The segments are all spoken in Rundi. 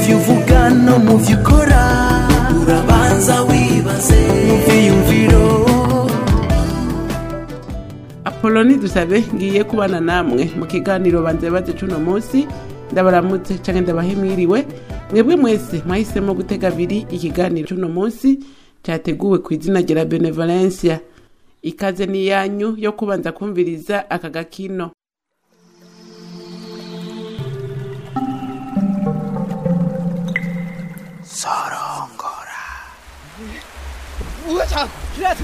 byo uvuga no mu byo ukora urabanza wibaze mu byiyumviro apoloni dusabe ngiye kubana namwe mu kiganiro banze baze cuno munsi ndabaramutse canke ndabahemiriwe mwebwe mwese mwahisemo gutega abiri ikiganiro cuno munsi cyateguwe ku izina rya benevolencia ikaze ni yanyu yo kubanza kumviriza aka gakino 우와 자 그래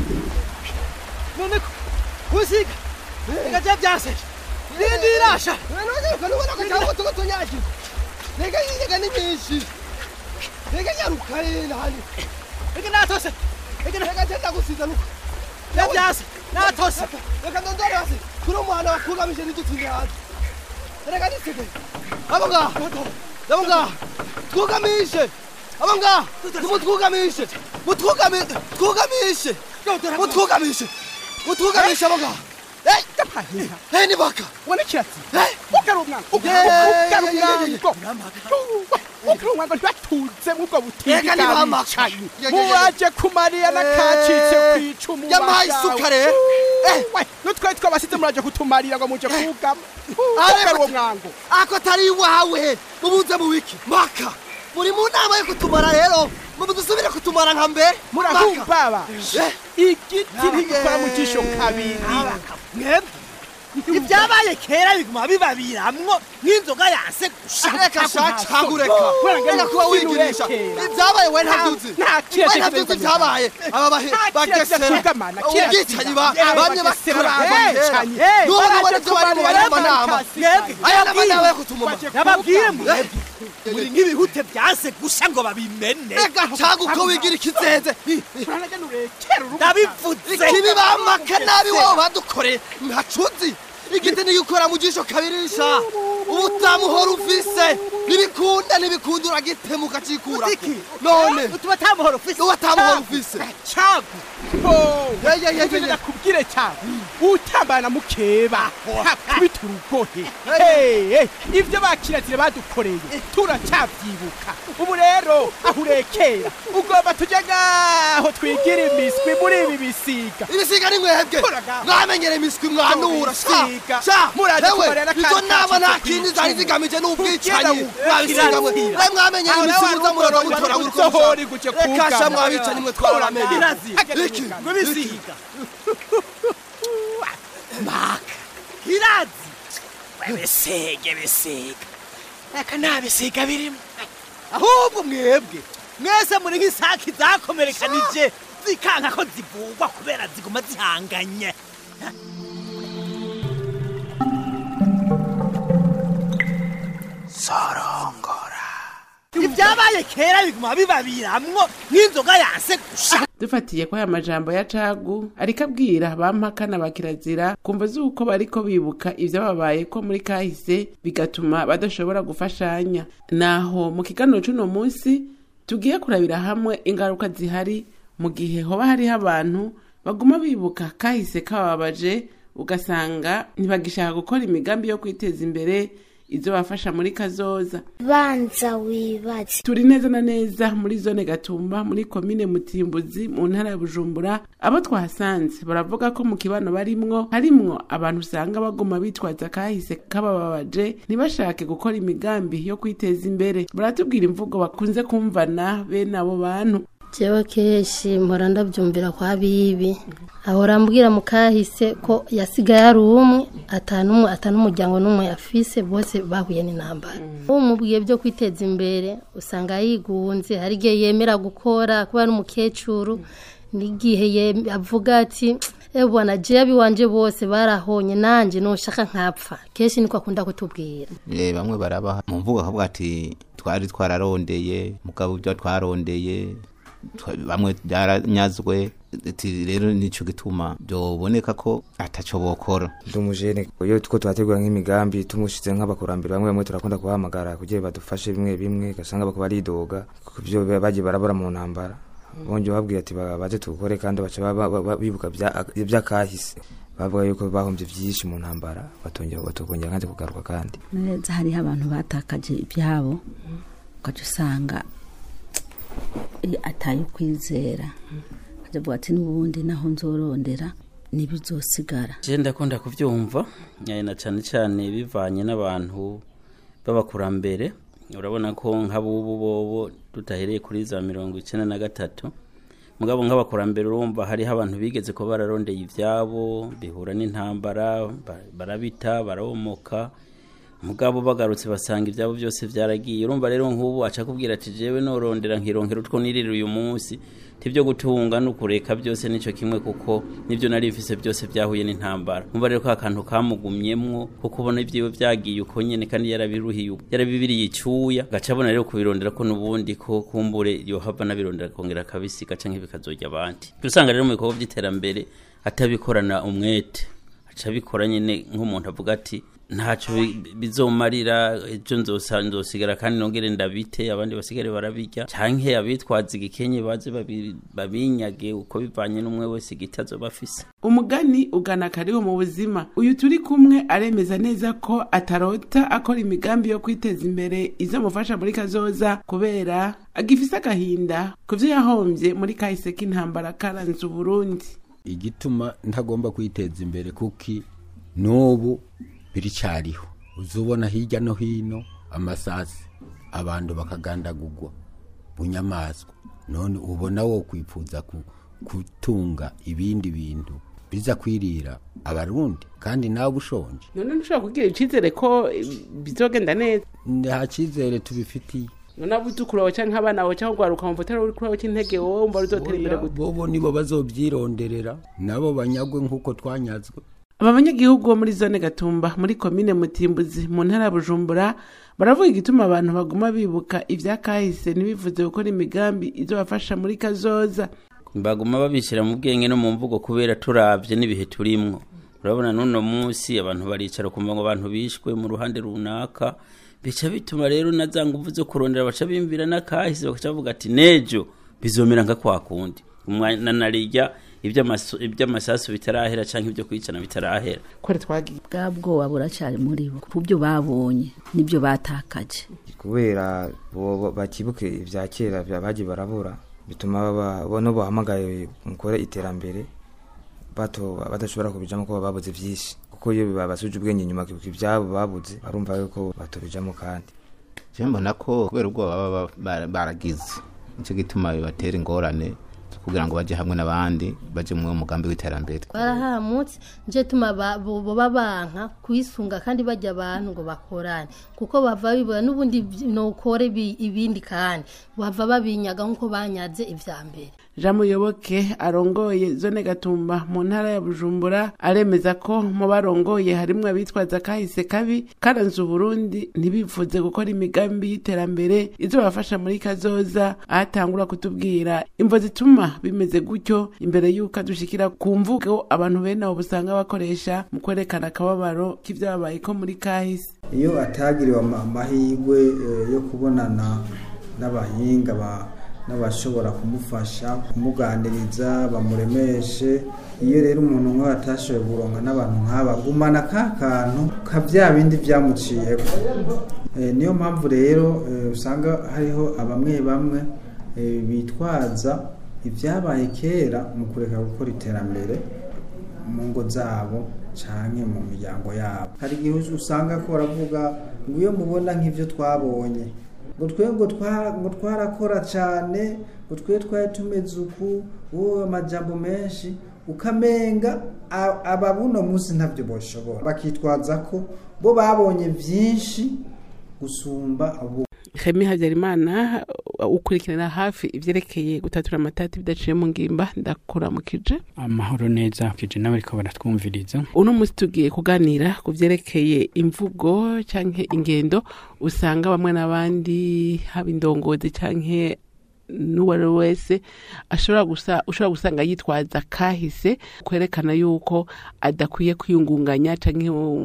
너네 구시가 내가 잡자세 니디라샤 너네 그러고 그 잡고 또 또냐지 내가 이 내가 니 미시 내가 야루카이 나니 내가 나토세 내가 내가 된다고 쓰자루 잡자세 나토세 내가 넌 돌아와세 그럼 뭐 하나 그거 하면 이제 또 들려 내가 니 세게 아버가 아버가 그거 가면 이제 아버가 뭐 그거 가면 이제 뭐 그거 가면 그거 가면 이제 뭐 그거 가면 이제 뭐 그거 가면 이제 아버가 에이 Kapahira. 에이 니 바카 Wana kirasi. 에이 Ukara umwana. Yeah, Ukara yeah, yeah, yeah, umwana. Ukara umwana batutse muko butindi. Ega ni bamaka. bwicanyi. Yeah, yeah, yeah. Muwaje kumariya nakacitse kwicumu. Yampaye isuka rero. Eh. We, nutwe twabasize muraje kutumarira ngo muje kugama. Ariko- Ukara uwo mwango. ako atari iwawe mubuze mu wiki maka muri mu nama yo kutumara rero mudusubire kutumara nka mbere Maka. Murahumba. Eh. Igiti ntigikora mu jisho kabiri. mwebwe ibyabaye kera biguma bibabiramwo nk'inzoga yanse gusha reka shacagureka reka kuba wigirisha ibyabaye we ntabyuzi Nta we kiretse ntabyuzi ibyabaye aba bahe Nta bagesera kiretse kugamana, kiretse ubwicanyi ba kugamana. bamwe Bagesera, bakora babicanyi. n'ubu Baraje nubona ibyo bari mu bari mu nama mwebwe aya nama nawe yo kutumuma nababwire mwebwe muri nk'ibihute byanse gusha ngo babimene reka caguko wigira ikizeze ndabivuze ikibi bamaka nabi wowe badukoreye ntacuzi igiti nigikora mu jisho kabirisha ubutamuhora ufise ntibikunda ntibikunda uragitemuka cikura none utuma tamuhora ufise uwo atamuhora ufise cagu Yeah, yeah, yeah, yeah, yeah. nakubwire cyane utambana mukeba hakubita urugohe Hey, hey, ibyo bakirazire badukoreye turacyabyibuka ubu rero aho urekera ugomba tujya ngaho twigira imiswi muri ibi bisiga ibisiga ni mwebwe Koraga. mwamenyere imiswi mwanura sha Ibisiga. sha Muraje ewe kubarera izo kandi nama nta kacitse kindi ku zari icumu. zigamije n'ubwicanyi Kugira mwabisiga mwe kirazira. mwe mwamenyere Aho imiswi nawe muza murarwa uzohora mutora uzohora iguje reka sha kugama. mwabicanyi mwe twaramenye kirazira iki ngo bisiga maka kirazi webesege besiga aka nta bisiga birimo ahubwo mwebwe mwese muri nk'isaki zakomerekanije zikanka ko zivugwa kubera ziguma zihanganye ibyabaye kera biguma bibabiramwo nk'inzoga yanse gusha dufatiye ko aya majambo ya cagu ariko abwira bampakana bakirazira kumva z'uko bariko bibuka ivyababaye ko muri kahise bigatuma badashobora gufashanya naho mu kiganiro c'uno munsi tugiye kurabira hamwe ingaruka zihari mu gihe hoba hariho abantu baguma bibuka kahise kababaje ugasanga ntibagishaka gukora imigambi yo kwiteza imbere izo bafasha muri kazoza banza wibaze turi neza na neza muri zone gatumba muri komine mutimbuzi mu ntara ya bujumbura abo twahasanze baravuga ko mu kibano barimwo harimwo abantu usanga baguma bitwaza kahise kabababaje ntibashake gukora imigambi yo kwiteza imbere baratubwira imvugo bakunze kumvana bene abo bantu jewe kenshi mpora ndabyumvira kwa bibi ahora ambwira mu kahise ko yasigaye ari umwe atanumwe atanumuryango n'umwe yafise bose bahuye n'intambara umubwiye byo kwiteza imbere usanga yigunze hari igihe yemera gukora kuba ari umukecuru n'igihe ye- avuga ati ebona jewe iwanje bose barahonye nanje noshaka nkapfa kenshi niko akunda kutubwira Eh, bamwe barabaha mu mvugo akavuga ati twari twararondeye mugabo ibyo twarondeye twa- bamwe byaranyazwe ati rero nico gituma byoboneka ko ataco bokora ndi umujene iyo two twategura nk'imigambi tumushize nk'abakurambere bamwe bamwe turakunda kubahamagara kugira badufashe bimwe bimwe ugasanga bako baridoga ku byo bagiye barabura mu ntambara bongeye babwira ati ba- baze tugukore kandi baca ba- ba- ba- bibuka bya- iby'akahise bavuga yuko bahombye byinshi mu ntambara batongera batokongera kandi kugaruka kandi neza hariho abantu batakaje ibyabo ugaca usanga i- ataye ukwizera akavuga ati n'ubundi naho nzorondera ntibizosigara je ndakunda kuvyumva eh, na cane cane bivanye n'abantu b'abakurambere urabona ko nk'abubu bobo tutahereye kuri za mirongo icenda na gatatu mugabo nk'abakurambere urumva hariho abantu bigeze ko bararondeye ivyabo bihura n'intambara ba- barabita barawomoka mugabo bagarutse basanga ibyabo byose byaragiye urumva rero nk'ubu aca kubwira ati jewe norondera nkironkera utwo nirira uyu munsi tivyo gutunga n'ukureka byose nico kimwe kuko nivyo nari mfise byose byahuye n'intambara umva rero ko akantu kamugumyemwo kuko ubona ivyiwe vyagiye uko nyene kandi yarabiruhiye yarabibiriye icyuya gaca abona rero kubirondera ko n'ubundi ko kumbure yohava nabirondera kongera akabisiga canke bikazorya abandi usanga rero mu bikorwa vy'iterambere atabikorana umwete aca abikora nyene nk'umuntu avuga ati ntacyo bi- bizomarira ejo nzosa nzosigara kandi nongere ndabite abandi basigare barabirya canke abitwaza igikenye baze babi- babinyage uko bivanye n'umwe wese igiti azoba afise umugani ugana kariho mu buzima uyu turi kumwe aremeza neza ko atarota akora imigambi yo kwiteza imbere izamufasha muri kazoza kubera agifise agahinda ku vyo yahombye muri kahise k'intambara karanze uburundi igituma ntagomba kwiteza imbere kuki n'ubu biricyariho uzubona hirya no hino amasasi abantu bakagandagurwa mu nyamaswa none ubona wo kwifuza ku- gutunga ibindi bintu biza kwirira abarundi kandi nawe ushonje none ntushobora kugira icizere ko eh, bizogenda neza nta cyizere tubifitiye none abuzukuru bawe canke abana bawe canke ugwaruka wumva utari uri kuri cy'intege wowe wumva ruzotera imbere gute bobo nibo bazobyironderera nabo banyagwe nk'uko twanyazwe aba banyagihugu bo muri zone gatumba muri komine mutimbuzi mu ntara ya bujumbura baravuga igituma abantu baguma bibuka ivya kahise ntibivuze gukora imigambi izobafasha muri kazoza baguma babishyira mu bwenge no mu mvugo kubera turavye n'ibihe turimwo urabona n'uno munsi abantu baricara kumva ngo abantu bishwe mu ruhande runaka bica bituma rero na za nguvu zo kurondera baca bimvira n'akahise bagaca bavuga ati nejo bizomera nka kwa kundi umwana narirya iby'amasu- iby'amasasu bitarahera canke ibyo kwicana bitarahera kwari twagiye bwa bwoba buracari muri bo ku byo babonye nibyo batakaje kubera bo- bo- bakibuke ibya kera bya- bagiye barabura bituma baba- bo no bahamagaye mukore iterambere bato badashobora kubijamo ko baba babuze byinshi kuko iyo babasuje ubwenge nyuma kibuka ibyabo babuze barumva yuko batobijamo kandi je mbona ko kubera ubwoba baba ba- baragize nicyo gituma bibatera ingorane zo kugira ngo baje hamwe n'abandi baje mu mugambi w'iterambere barahamutse nje tuma ba- bo- boba banka kwisunga kandi bajya abantu ngo bakorane kuko bava bibura n'ubundi vy- nokore bi- ibindi kandi bava babinyaga nk'uko banyaze ivya mbere jean muyoboke arongoye zone gatumba mu ntara ya bujumbura aremeza ko mu barongoye harimwo abitwaza kahise kabi karanze uburundi ntibifuze gukora imigambi y'iterambere izobafasha muri kazoza ahatangura kutubwira imvo zituma bimeze gutyo imbere y'uko adushikira ku mvugo abantu bene abo busanga bakoresha mu kwerekana akababaro k'ivyababaye ko muri kahise iyo atagiriwe ama- amahirwe eh, yo kubonana n'abahinga ba- n'abashobora kumufasha kumuganiriza bamuremeshe iyo rero umuntu nk'uwo atashoboye kuronka n'abantu nk'aba gumana ka kantu ka bya bindi byamuciyeko Eh, niyo mpamvu rero eh, usanga hariho abamwe bamwe eh, bitwaza ibyabaye kera mu kureka gukora iterambere mu ngo zabo canke mu miryango yabo hari igihe usanga ko baravuga ngo iyo mubona nk'ivyo twabonye ngo twe ngo twa- ngo twarakora cane ngo twe twari tumeze uku wowe amajambo menshi ukamenga a- aba buno munsi ntabyo boshobora bakitwaza ko bo babonye vyinshi gusumba abo Remy Habyarimana uh, ukurikirana hafi ivyerekeye gutatura amatati bidaciye mu ngimba ndakuramukije amahoro neza kije nawe ariko baratwumviriza uno munsi tugiye kuganira ku vyerekeye imvugo canke ingendo usanga bamwe n'abandi haba indongozi canke n'uwo ari we wese ashobora gusa ushobora gusanga yitwaza kahise kwerekana yuko adakwiye kwiyungunganya canke mu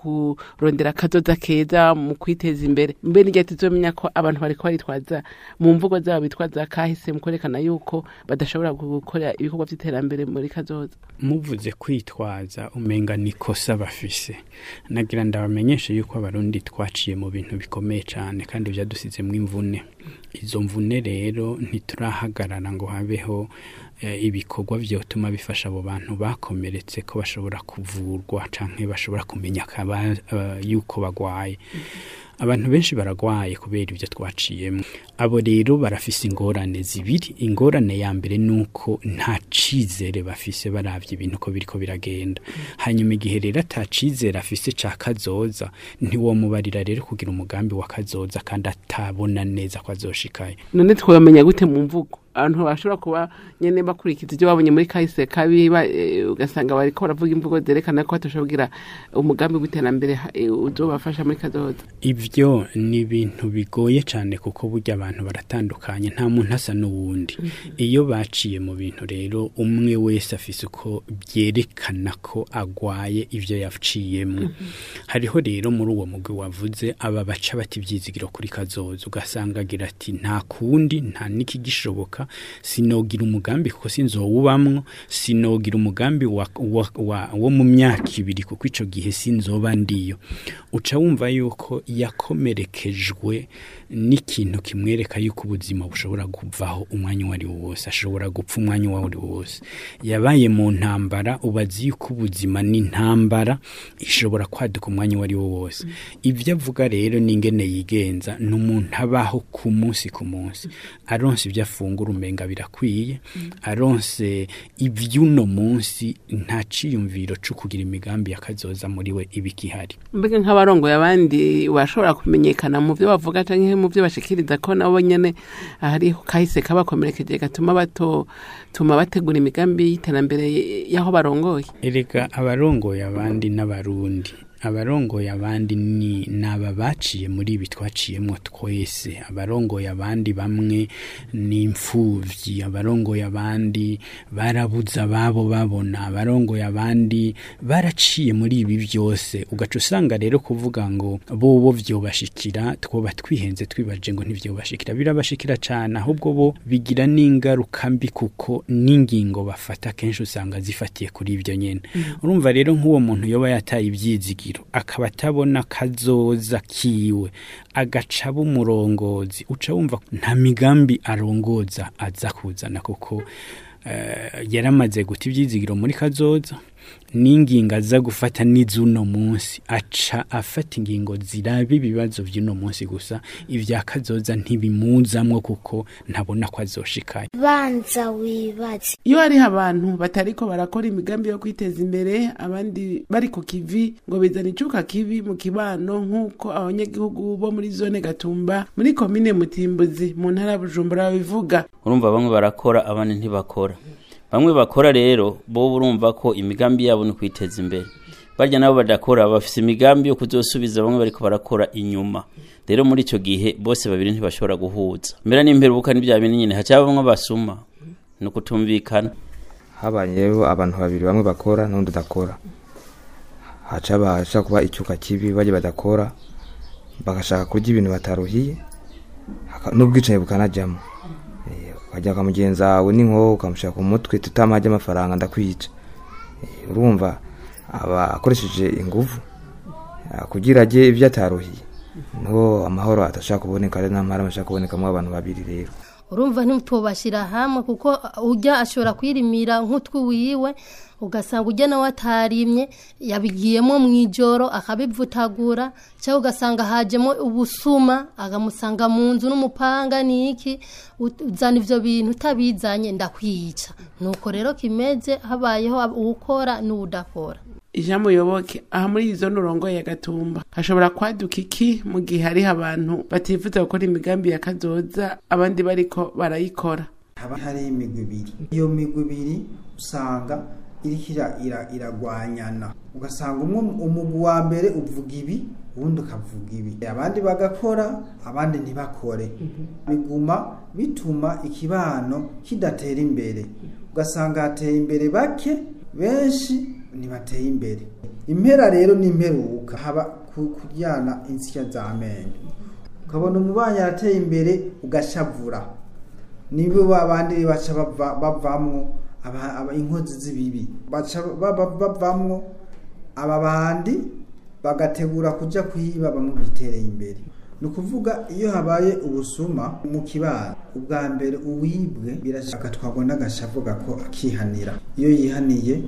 kurondera akazoza keza mu kwiteza imbere mbe n'igihe tuzomenya ko abantu bariko baritwaza mu mvugo zabo bitwaza kahise mu kwerekana yuko badashobora gukora ibikorwa vy'iterambere muri kazoza muvuze kwitwaza umenga ni kosa bafise nagira ndabamenyeshe yuko abarundi twaciye mu bintu bikomeye cyane kandi byadusizemo imvune izo mvune rero ntiturahagarara ngo habeho eh, ibikorwa vyotuma bifasha abo bantu bakomeretse ko bashobora kuvurwa canke bashobora kumenya kaba, uh, yuko bagwaye abantu benshi baragwaye kubera ibyo twaciyemo abo rero barafise ingorane zibiri ingorane ya mbere nuko nta cizere bafise baravye ibintu ko biriko biragenda hanyuma igihe rero ata cizere afise ca kazoza ntiwomubarira rero kugira umugambi wa kazoza kandi atabona neza ko azoshikayo none twamenya gute mu mvugo abantu bashobora kuba nyene bakurikiza ibyo babonye muri kahise kabi ba- eh, ugasanga bariko baravuga imvugo zerekana ko batashobora kugira umugambi w'iterambere ha- eh, uzobafasha muri kazoza ivyo ni ibintu bigoye cyane kuko burya abantu baratandukanye nta muntu asa n'uwundi iyo baciye mu bintu rero umwe wese afise uko byerekana ko agwaye ivyo yaciyemo hariho rero muri uwo mugwi wavuze aba baca bati ivyizigiro kuri kazoza ugasanga agira ati nta kundi nta n'ikigishoboka sinogira umugambi kuko sinzowubamwo sinogira umugambi wa, wa, wa, wo mu myaka ibiri kuko ico gihe sinzoba ndiyo uca wumva yuko yakomerekejwe n'ikintu kimwereka yuko ubuzima bushobora kuvaho umwanya uwo ari wo wose ashobora gupfa umwanya uwo ari wo wose yabaye mu ntambara ubazi yuko ubuzima n'intambara ishobora kwaduka umwanya uwo ari wo wose ibyo avuga rero n'ingene yigenza ni umuntu abaho ku munsi ku munsi aronse ibyo afungura umenga birakwiye aronse iby'uno munsi nta ciyumviro co kugira imigambi yakazoza muri we ibikihari mbega nk'abarongoye abandi bashobora kumenyekana mu byo bavuga canke mu byo bashikiriza ko nabo nyene hariho kahise kabakomerekeje gatuma batuma bategura imigambi y'iterambere y'aho barongoye erega abarongoye abandi n'abarundi abarongoye abandi ni naba baciye muri ibi twaciyemo twese abarongoye abandi bamwe ni imfuvyi abarongoye abandi barabuze ababo babona abarongoye abandi baraciye muri ibi byose ugaca usanga rero kuvuga ngo bobo vyobashikira twoba twihenze twibaje ngo ntivyobashikira birabashikira cane ahubwo bo bigira n'ingaruka mbi kuko n'ingingo bafata kenshi usanga zifatiye kuri ivyo nyene urumva rero nk'uwo muntu yoba yataye ivyizigiro akaba atabona kazoza kiwe agaca aba umurongozi uca wumva nta migambi arongoza aza kuzana kuko eh, yaramaze guta ivyizigiro muri kazoza n'ingingo aza gufata n'iz'uno munsi aca afata ingingo ziraba ibibazo vy'uno munsi gusa ivya kazoza ntibimuzamwo kuko ntabona ko azoshikayo banza wibaze iyo hariho abantu batariko barakora imigambi yo kwiteza imbere abandi bari ku kivi ngo bizana icuka kibi mu kibano nk'uko abanyagihugu bo muri zone gatumba muri komine mutimbuzi mu ntara ya bujumbura babivuga urumva bamwe barakora abandi ntibakora bamwe bakora rero bo urumva ko imigambi yabo ni kwiteza imbere barya nabo badakora bafise imigambi yo kuzosubiza bamwe bariko barakora inyuma rero muri ico gihe bose babiri ntibashobora guhuza mbera n'imperuka n'ibya bintu nyine haca bamwe basuma ni ukutumvikana habayeho abantu babiri bamwe bakora n'undi udakora haca baca kuba icyuka kibi bajya badakora bagashaka kurya ibintu bataruhiye haka- n'ubwicanyi bukanajyamo Eh, ukajya kwa mugenzi wawe n'inkoho ukamushyira ku mutwe tutamajya amafaranga ndakwica Eh, urumva aba akoresheje inguvu ah, kugira ajye ibyo ataruhiye niho amahoro atashaka kuboneka ari n'amahoro ashaka kubonekamo abantu babiri rero urumva ntitubashyira hamwe kuko ujya ashobora kwirimira nk'utwiwiwe ugasanga ujya nawe atarimye yabigiyemo mu ijoro akabivutagura cyangwa ugasanga hajemo ubusuma akamusanga mu nzu n'umupanga n'iki ut- uzana ibyo bintu utabizanye ndakwica nuko rero kimeze habayeho uwukora n'uwudakora ijambo yoboke aha muri izo nurongo ya gatumba hashobora kwaduka iki mu gihe hariho abantu batifuza gukora imigambi ya kazoza abandi bariko barayikora haba hari imigwi ibiri iyo migwi ibiri usanga iriko ira- ira- iragwanyana ugasanga umwe umugwi wa mbere uvuga ibi uwundi ukavuga ibi abandi bagakora abandi ntibakore biguma bituma ikibano kidatera imbere ugasanga hateye imbere bake benshi ntibateye imbere impera rero ni imperuka haba ku- kuryana insya z'amenyo ukabona umubanyi arateye imbere ugashavura nibo babandi baca bava- bavamwo aba- aba- inkozi z'ibibi baca baba- bavamwo aba bandi bagategura kuja kwiba bamwe bitereye imbere ni ukuvuga iyo habaye ubusuma mu kibano ubwa mbere uwibwe birashaka agatwarwa n'agashavu gako akihanira iyo yihaniye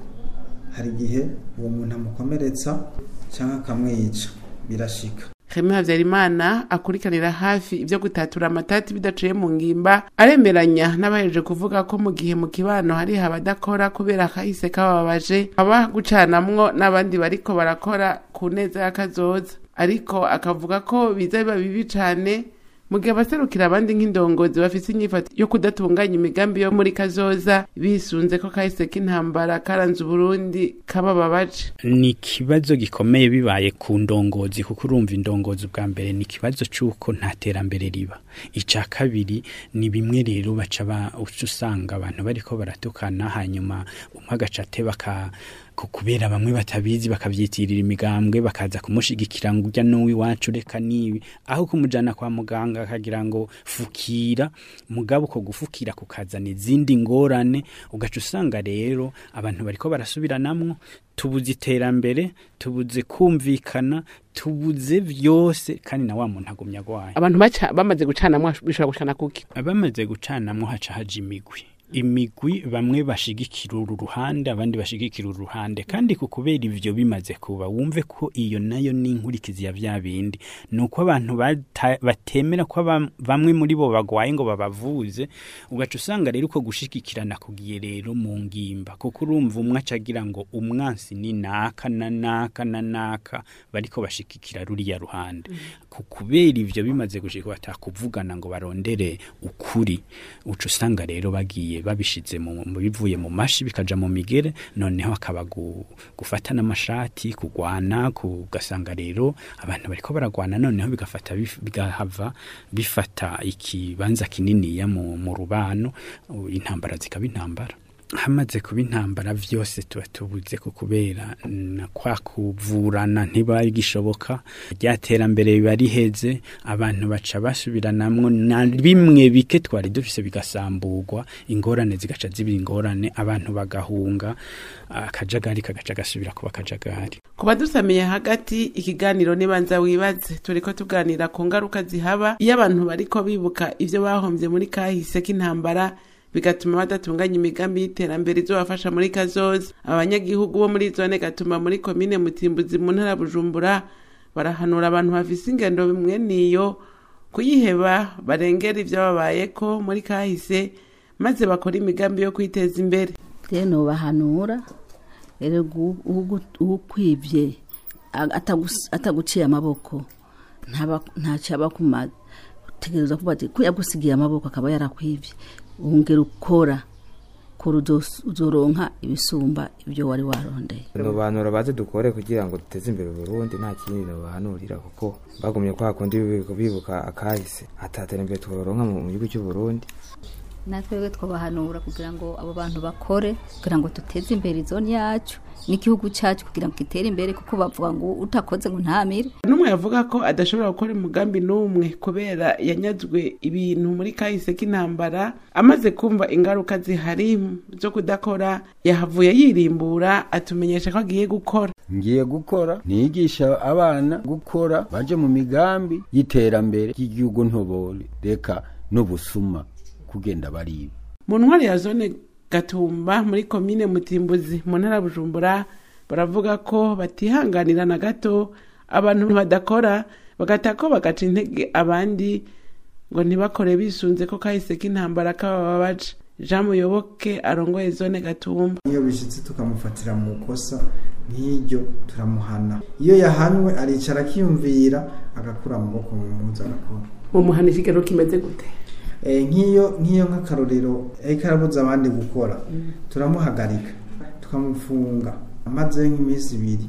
hari igihe uwo muntu amukomeretsa cyangwa akamwica birashika Remy Havyarimana akurikanira hafi ibyo gutatura amatati bidaciye mu ngimba aremeranya n'abahejeje kuvuga ko mu gihe mu kibano hari abadakora kubera kahise kababaje haba gucanamwo n'abandi bariko barakora ku neza y'akazoza ariko akavuga ko biza biba bibi cane mu gihe abaserukira abandi nk'indongozi bafise inyifato yo kudatunganya imigambi yo muri kazoza bisunze ko kahise k'intambara karanze uburundi kabababaje ni ikibazo gikomeye bibaye ku ndongozi kuko urumva indongozi bwa mbere ni ikibazo cy'uko nta terambere riba icya kabiri ni bimwe rero baca ba- uca usanga abantu bariko baratukana hanyuma umwe agaca ate baka ku- kubera bamwe batabizi bakavyitirira imigambwe bakaza kumushigikira ngo urya n'uw'iwacu reka nibi aho kumujana kwa muganga akagira ngo fukira mugabo uko gufukira kukazana izindi ngorane ugaca usanga rero abantu bariko barasubiranamwo tubuze iterambere tubuze kumvikana tubuze vyose kandi na wa muntu agumya agwaye abantu baca- bamaze gucanamwo bishobora gushana kuki abamaze gucanamwo haca haja imigwi imigwi bamwe bashigikira uru ruhande abandi bashigikira uru ruhande kandi ku kubera ivyo bimaze kuba wumve ko iyo nayo ni inkurikizi ya vya bindi ni uko abantu bata- batemera ko aba- bamwe muri bo bagwaye ngo babavuze ugaca usanga rero uko gushigikirana kugiye rero mu ngimba kuko urumva umwe aca agira ngo umwansi ni naka na naka na naka bariko bashigikira ruriya ruhande ku kubera ivyo bimaze gushika batakuvugana ngo barondere ukuri uca usanga rero bagiye babishize mu mu bivuye mu mashi bikaja mu migere noneho akaba gu, gufata n'amashati kugwana kugasanga rero abantu bariko baragwana noneho bigafata bif- bigahava bifata ikibanza kininiya mu, mu rubano u- intambara zikaba intambara hamaze kuba intambara vyose tuba tubuze ku kubera na kwa kuvurana ntibagishoboka rya terambere biba riheze abantu baca basubiranamwo na bimwe bike twari dufise bigasamburwa ingorane zigaca ziba ingorane abantu bagahunga akajagari kagaca gasubira kuba akajagari kuba dusamiye hagati ikiganiro nibanza wibaze turiko tuganira ku ngaruka zihaba iyo abantu bariko bibuka ivyo bahombye muri kahise k'intambara bigatuma badatunganya imigambi y'iterambere izobafasha muri kazoza abanyagihugu bo muri zone gatuma muri komine mutimbuzi mu ntara ya bujumbura barahanura abantu bafise ingendo bimwe niyo kuyiheba barengera ivyo babayeko muri kahise maze bakora imigambi yo kwiteza imbere rero nobahanura rero gu- ugu- ukwivye a- atagus- ataguciye amaboko ntaba- ntacyo aba akumaze utegereza kuba ati ko yagusigiye amaboko akaba yarakwivye wongera ukora kora uzos- uzoronka ibisumba ibyo wari warondeye nobanura baze dukore kugira ngo duteze imbere Burundi nta kindi nobahanurira kuko bagumye kwa kundi bibuka- bibuka akahise ataterambere tworonka mu mu gihugu cy'u Burundi natwebwe twabahanura kugira ngo abo bantu bakore kugira ngo duteze imbere izoni yacu n'igihugu cyacu kugira ngo gitere imbere kuko bavuga ngo utakoze ngo ntamire n'umwe yavuga ko adashobora gukora umugambi n'umwe kubera yanyazwe ibintu muri kahise k'intambara amaze kumva ingaruka zihari zo kudakora yahavuye yirimbura atumenyesha ko agiye gukora ngiye gukora nigisha abana gukora baje mu migambi y'iterambere ry'igihugu ntobore reka n'ubusuma kugenda bariba mu ntwari ya zone gatumba muri komine mutimbuzi mu ntara ya bujumbura baravuga ko batihanganira na gato abantu badakora bagata ko bagaca intege abandi ngo ntibakore bisunze ko kahise k'intambara kabababaje jean muyoboke arongoye zone gatumba iyo bishitse tukamufatira mu kosa nk'iryo turamuhana iyo yahanwe aricara akiyumvira agakura amaboko mu mpuzu agakora mu muhana ikigero kimeze gute Eh, nk'iyo nk'iyo nk'akarorero ariko arabuza abandi gukora turamuhagarika tukamufunga amaze nk'iminsi ibiri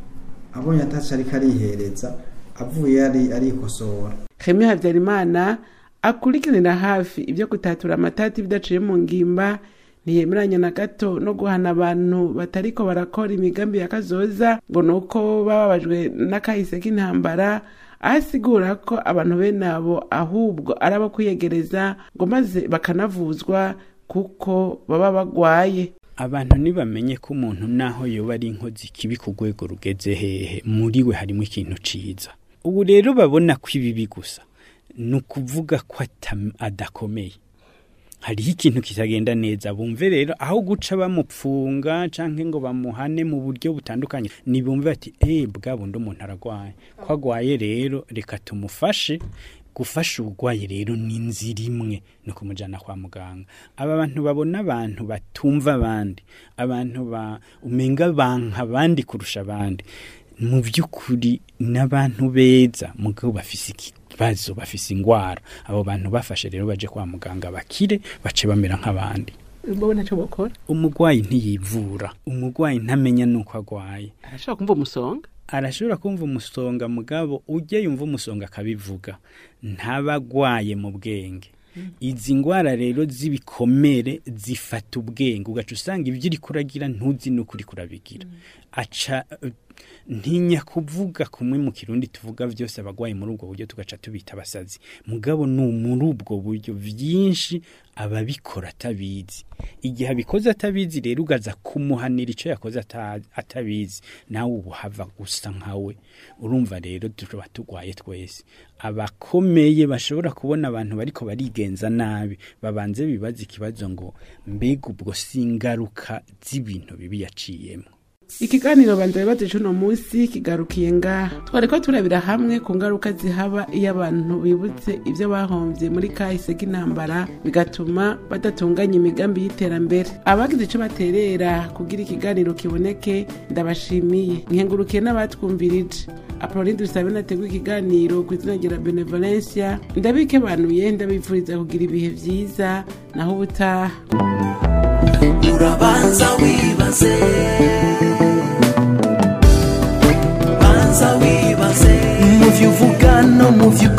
abonye ataco ariko arihereza avuye ari arikosora Remy Habyarimana akurikiranira hafi ibyo gutatura amatati bidaciye mu ngimba ntiyemeranya na gato no guhana abantu batariko barakora imigambi ya kazoza ngo nuko bababajwe n'akahise k'intambara ahasigura ko abantu bene abo ahubwo ari abo kwiyegereza ngo maze bakanavuzwa kuko baba bagwaye abantu ntibamenye ko umuntu naho yoba ari inkozi kibi ku rwego rugeze hehe muri we harimo ikintu ciza ubu rero babona ko ibibi gusa ni ukuvuga ko atam- adakomeye hariho ikintu kitagenda neza bumve rero aho guca bamupfunga canke ngo bamuhane mu buryo butandukanye nibumve ati eh bwa bundi umuntu aragwaye ko agwaye rero reka tumufashe gufasha urwaye rero ni inzira imwe ni ukumujyana kwa muganga aba bantu babona abantu batumva abandi abantu ba umenga banka abandi kurusha abandi mu by'ukuri n'abantu beza mugabo bafise ikibazo bafise ingwara abo bantu bafashe rero baje kwa muganga bakire bace bamera nk'abandi mbona cyo bakora umurwayi ntiyivura umurwayi ntamenya nuko agwaye arashobora kumva umusonga arashobora kumva umusonga mugabo ujye yumva umusonga akabivuga ntabagwaye mu bwenge izi ndwara rero z'ibikomere zifata ubwenge ugaca usanga ibyo uri kuragira ntuzi n'uko uri kurabigira aca eh, ntinya kuvuga kumwe mu kirundi tuvuga byose abagwayi muri ubwo buryo tugaca tubita abasazi mugabo ni muri ubwo buryo byinshi ababikora atabizi igihe abikoze atabizi rero ugaza kumuhanira icyo yakoze ata- atabizi nawe ubu hava gusa nkawe urumva rero tuba turwaye twese abakomeye bashobora kubona abantu bariko barigenza nabi babanze bibaza ikibazo ngo mbega ubwo si ingaruka z'ibintu bibi yaciyemo ikiganiro banza bibazo cy'uno munsi kigarukiye ngaha twari ko turabira hamwe ku ngaruka zihaba iyo abantu bibutse ibyo bahombye muri kahise k'intambara bigatuma badatunganya imigambi y'iterambere abagize icyo baterera kugira ikiganiro kiboneke ndabashimiye nkengurukiye n'abatwumvirije apolline dusabe nateguye ikiganiro ku izina rya benevolencia ndabikebanuye ndabifuriza kugira ibihe byiza naho ubutaha urabanza wibaze banza wibaze mu byo uvuga no mu byo ukora